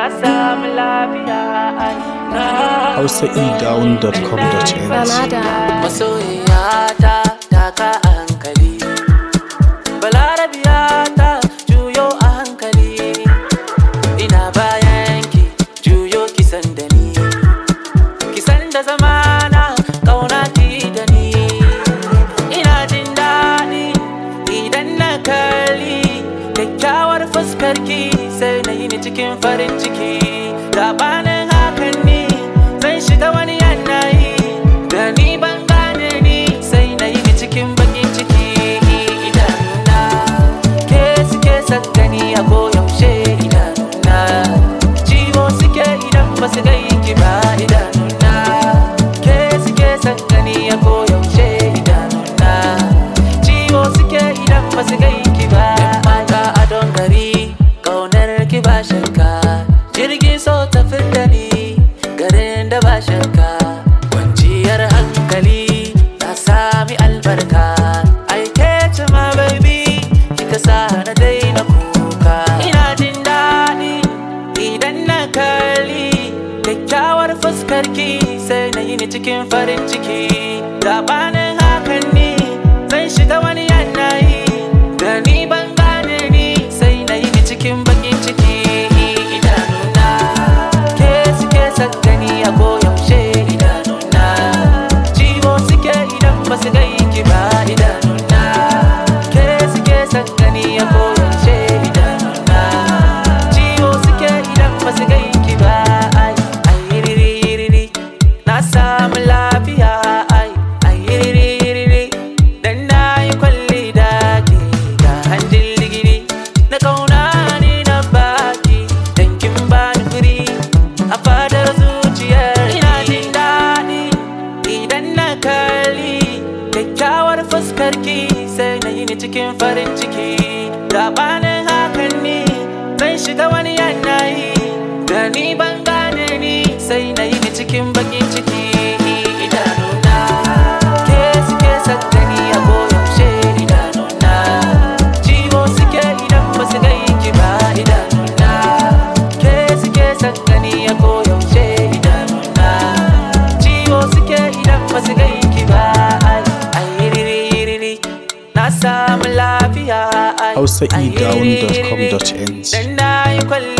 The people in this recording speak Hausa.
samu lafiya ai na hausaedown.com.ng Granada. masoyiyata taka a hankali balarabiyata juyo a hankali ina bayan ki juyo kisan da ni kisan da zamana kauna ki da ni ina jin daɗi idan na kalli kyakkyawar fuskar ki sai na yi ni cikin farin ciki gabanin hakan ni zan shiga wani yanayi da ni ban gane ni sai na yi ni cikin bakin ciki idanuna ke suke sakani a koyaushe idanuna ciwo suke idan ba su gai ki ba idanuna ke suke sakani a koyaushe idanuna ciwo suke idan ba su gai ki ba mata a don gari kaunar ki ba shakka jirgin so tafi da ni garin da ba shakka kwanciyar hankali na sami albarka aike ce ma baby kika sa na daina kuka ina jin daɗi idan na kalli kyakkyawar fuskar ki sai na yi ni cikin farin ciki gabanin hakan ni zan shiga wani yanayi da ni ban gane ni sai na yi ni cikin bakin ciki idanuna ke suke sakani a koyaushe idanuna ciwo suke idan ba su gai ki ba idanuna ke suke sakani a koyaushe idanuna ciwo suke idan ba su gai ki ba ai ai riri riri na samu lafiya ai ai riri riri dan na yi kwalli da ke ga hanjin ligiri na kauna ne na baki dan kin ba ni furi a fadar zuciyar ina jin daɗi idan na kalli kyakkyawar fuskar ki sai na yi ni cikin farin ciki gabanin hakan ni zan shiga wani yanayi da ni ban gane ni sai na yi ni cikin bakin ciki idanuna ke suke sakani a koyaushe idanuna ciwo suke idan ba su gai ki ba idanuna ke suke sakani a koyaushe idanuna ciwo suke idan ba su gai ki ba ai ai riri riri na samu lafiya ai ai riri riri hausaedown.com.ng dan na yi kwalli